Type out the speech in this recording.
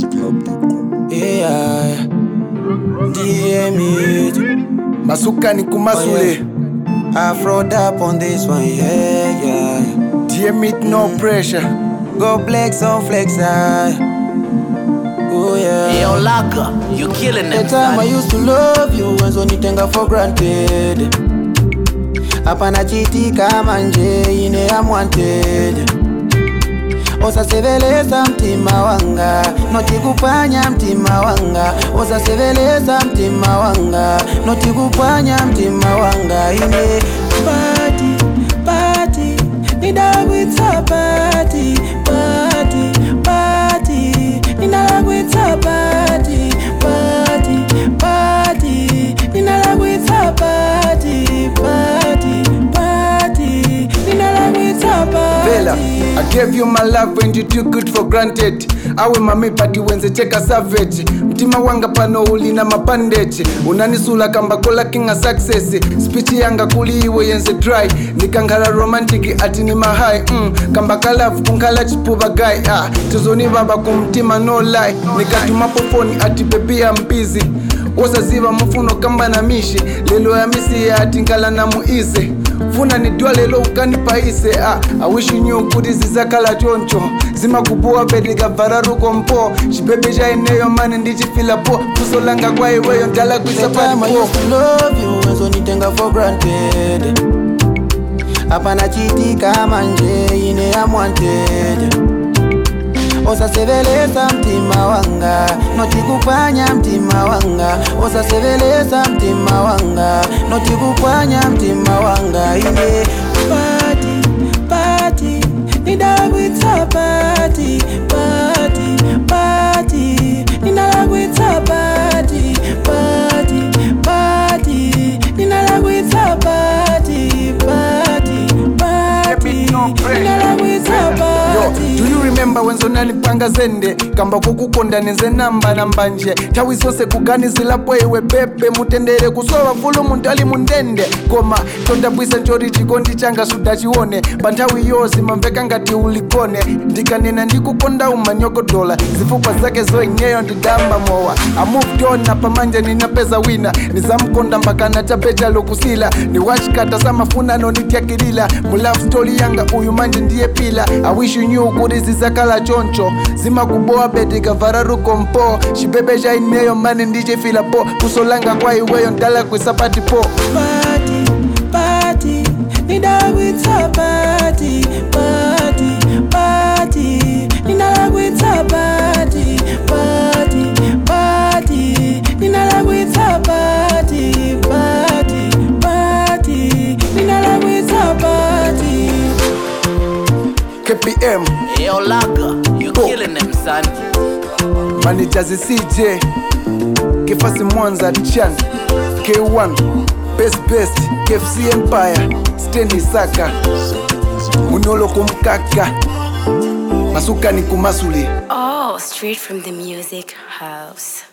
Yeah, DM it. masukani kumasule Afro dap on this one, yeah, yeah. DM it no pressure Go flex on flex, ah. Oh yeah. Yo, Laka, you killing The them, time I son. used to love you, wenzo nitenga for granted. Hapana chiti kama nje ine unwanted. Osaseveleza mtima wanga, noti kupanya mtima wanga. Osaseveleza mtima wanga, noti kupanya mtima wanga. Ine party, party, nidawitsa party, party, party, ninalagwitsa party, party, party, ninalagwitsa party, party, party, ninalagwitsa Vela, party. I gave you my love and you took it for granted awe mami pati wenze cheka savage mtima wanga pano ulina mapandeche unanisula kamba kola kinga success speech yanga kuli iwe yenze dry nikanghala romantic ati ni mahai mm, kamba kalavu kunkhala chipuva guy ah, tizoni baba kumtima no lie nikatumapo foni ati bebi ya mbizi wosaziva mufuno kamba na mishi lelo ya misi ati nkala na muize funa nidwa lelo ukanipaise ah, I wish you knew kuti zizakhala choncho zimakupuwa petikavhara rukompo chipepe chaineyo mani ndichifila po fuso langa kwa iweyo ndala The time I kuisapalipo used to love you, wenzo nitenga for granted. Hapana chiti kama nje ine unwanted. Osaseveleza mtima wanga, noti kupanya mtima wanga. Osaseveleza mtima wanga, noti kupanya mtima wanga. Ine party, party, nidawitsa party, party, party, ninalagwitsa party, party, party, ninalagwitsa party, party, party, ninalagwitsa Yo, party. do you remember wenzo nalipanga zende kamba kukukonda nenze namba namba nje nthawi zonse kuganizilapo iwe pepe mutendere kusowa mfulo munthu ali mundende koma tondabwisa nchoti chikondi changa sudachione pa nthawi yonse mamveka ngati ulikone ndikanena ndikukonda umanyogodola zifukwa zake zoenyeyo ndidamba mowa I moved on na pamanja ninapeza wina nizamkonda mpaka nachapecha lokusila ni wachikata samafunano nityakilila mu love story yanga uyu manje ndiye pila I wish you knew kuti zizakhala choncho zimakubowa betikavhara rukompo chipepe chaineyo mani ndichifila po kusolanga kwa iweyo ndala kwisapati po party, party, nidawitsa party, party, party, ninalagwitsa party, party, party, ninalagwitsa party, party, party, ninalagwitsa party. kpm Yo, Laka, you Oh. killing them, son. managers cj kefasi mwanza chan k1 best best kfc empire stendi saka munolo kumkaka masukani kumasule Oh, straight from the music house.